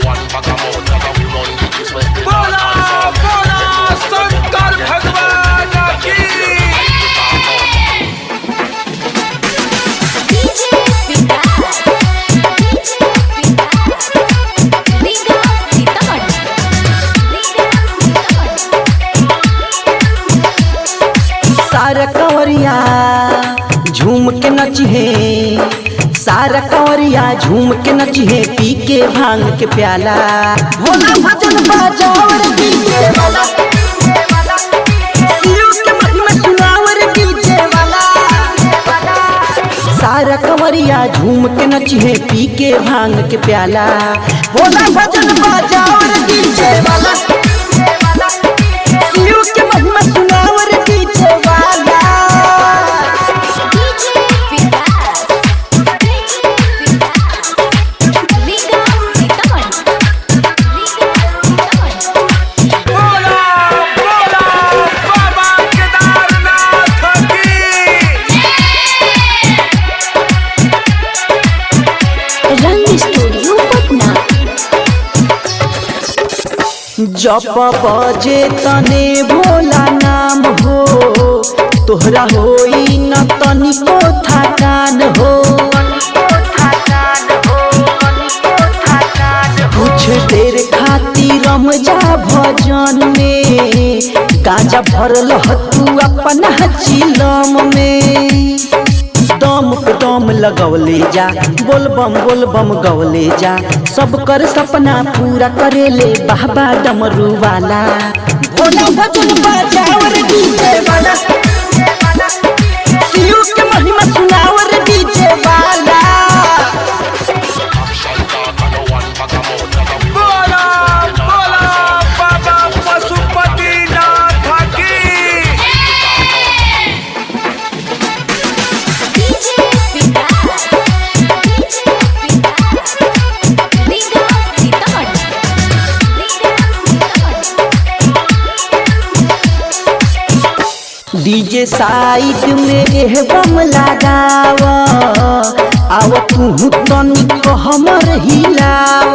बोला बोला शंकर भगवान की DJ Vikas. DJ Vikas. Liga Sitamat. Liga Sitamat. सारा कंवरिया झूम के नचिहे सारा कंवरिया झूम के नचिहे पी के भांग के प्याला भोला भजन बजाओ रे डीजे वाला शिव के महिमा सुनाओ रे डीजे वाला सारा कंवरिया झूम के नचिहे पी के भांग के प्याला भोला भजन बजाओ रे डीजे वाला शिव के महिमा सुनाओ रे डीजे वाला DJ Vikas. DJ Vikas. Liga Sitamat. Liga Sitamat. बोला बोला बाबा केदारनाथ की रंग स्टूडियो पटना जप बजे तने भोला नाम हो तोहरा होई न तनिको थकान हो कुछ देर खातिर रम जा भजन में गांजा भरल ह तू अपना चिलम में दम पे दम लगवले जा बोल बम बोल बम गवले जा सब कर सपना पूरा करेले बाबा डमरू वाला भोला भजन बजाओ रे डीजे वाला शिव के महिमा सुनाओ रे डीजे वाला बोला बोला बाबा पशुपतिनाथ की DJ Vikas. DJ Vikas. Liga Sitamat. Liga Sitamat. DJ side में एह बम लगाव आव तू तनिक हमर हिलाव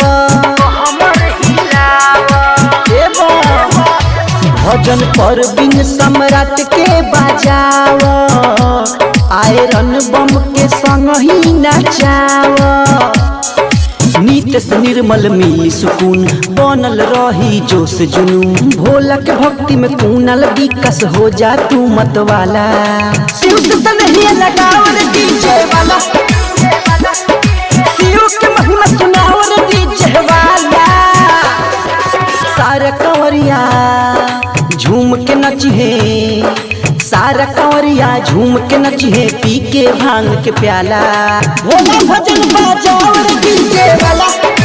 ए बम, भजन पर बिन सम्राट के बजाव आयरन बम के संग ही नचाव नीत से निर्मल मिली सुकून बनल रही जोश जुनून भोला के भक्ति में कूनल विकस हो जा तू मत वाला शिव से तनहिया लगाओ रे डीजे वाला शिव के महिमा सुनाओ रे डीजे वाला सारा कंवरिया झूम के नचिहे सारा कंवरिया झूम के नचिहे पी के भांग के प्याला भोला भजन बजाओ रे डीजे वाला